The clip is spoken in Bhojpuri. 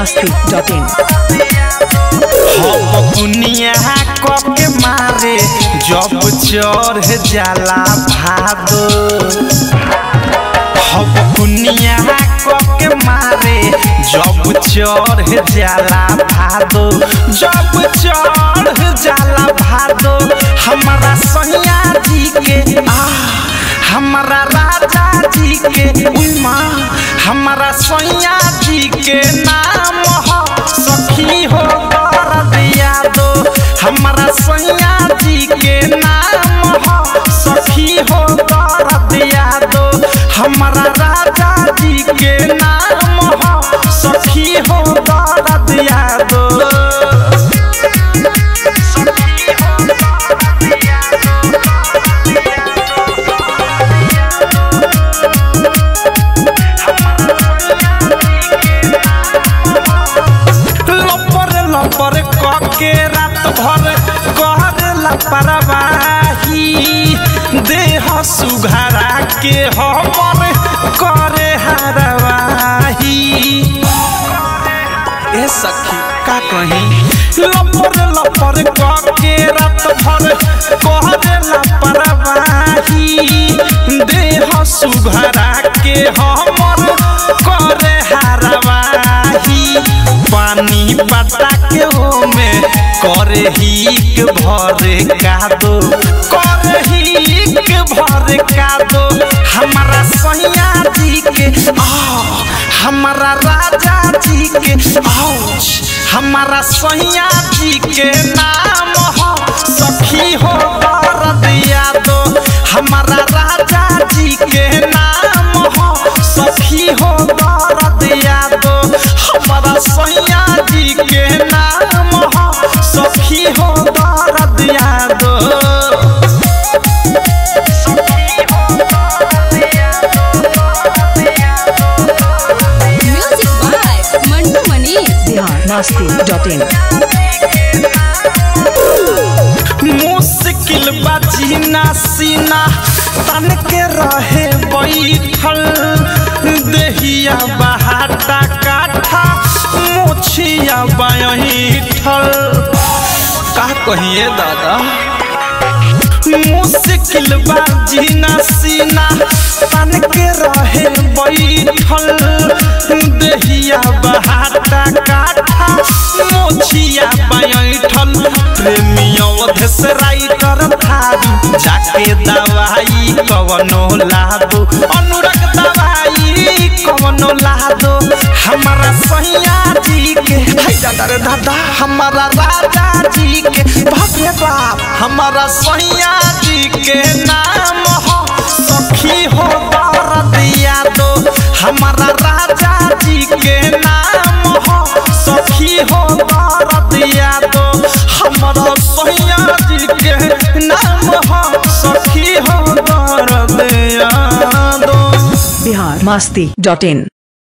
masti.in हम दुनिया के मारे जब चढ़ जाला भादो हम दुनिया के मारे जब चढ़ जाला भादो जब चढ़ जाला भादो हमारा सैया जी के आ हमारा राजा जी के उमा हमारा सैया जी के नाम हो सखी हो दर्द यादो हमारा सैया जी के नाम हो सखी हो दर्द यादो हमारा राजा जी के नाम हो सखी हो दर्द यादो लपर लपर कके रात भर कर लापरवाही देह सुघरा के हमर करे हरवाही ए सखी का कही लपर लपर कके रात भर करे लापरवाही देह सुघरा के हमर करे हरवाही पानी पटा के ओमे करे हिक भरे कादो करे हिक भरे कादो हमारा सैया जी के आ हमारा राजा जी के आउच हमारा सैया जी के नाम हो सखी हो दर्द यादो हमारा राजा जी के नाम हो सखी हो दर्द यादो हमारा सैया जी के नाम हो सखी हो दर्द यादो Music by Mantu Mani. Bihar masti.in मुश्किल बजीना सीना तन के रहे बैठल देहिया बहाटा काठा मोछिया बैठल का कहिए दादा मुश्किल बाजीना सीना तन के रहे बैठल देहिया बहाटा काठा मोछिया बैठल प्रेमियों से राइटर थारू जाके दवाई कवनो लादो अनुरग दवाई कवनो लादो हमारा सैया जी के हाय दादा रे दादा हमारा राजा जी के बाप रे बाप हमारा सैया जी के नाम हो सखी हो दर्द यादो हमारा राजा जी के नाम हो सखी हो दर्द यादो हमारा सैया जी के नाम हो सखी हो दर्द यादो Bihar masti.in